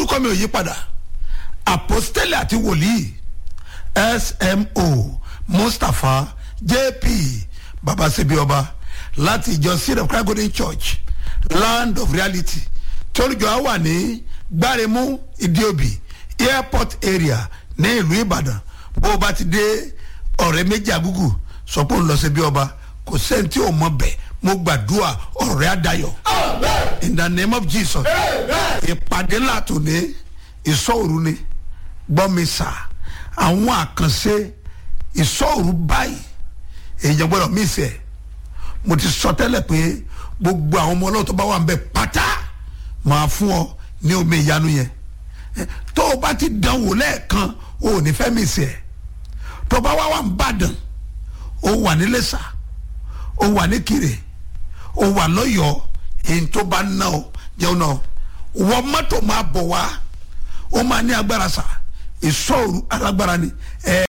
orúkọ mi ò yí padà apostole àti wòlíì smo mustapha jp babasebi ọba láti ìjọ seed of christ golden church land of reality tí olùjọ á wà ní gbáremú ìdíòbí airport area ní ìlú ìbàdàn bó o bá ti dé ọ̀rẹ́ méjì àgùgù sọ pé ó ń lọ sí bí ọba kò sẹ́ni tí ò mọ bẹ́ẹ̀ mo gbàdúrà ọ̀rẹ́ àdayọ̀ in the name of jesus ìpàdé látò ní ìsọ̀rù ni gbọ́mi sà àwọn àkànṣe ìsọ̀rù báyìí èèyàn gbọ́dọ̀ mí sẹ̀ mo ti sọ tẹ́lẹ̀ pé gbogbo àwọn ọmọ ọlọ́run tó bá wà ń bẹ pátá máa fún ọ ní omi ìyanu yẹn tó o bá ti dán wò lẹ́ẹ̀kan o ò ní fẹ́ mí sẹ̀ tó o bá wà wà ń bàdàn o wà ní lẹ́sà o wà ní kiri o wà lọ́yọ̀ọ́ èyí tó bá ná o jẹun náà wọ́n mọ́tò máa bọ̀ wá ó máa ní agbára sa ìsọ̀rù alágbára ni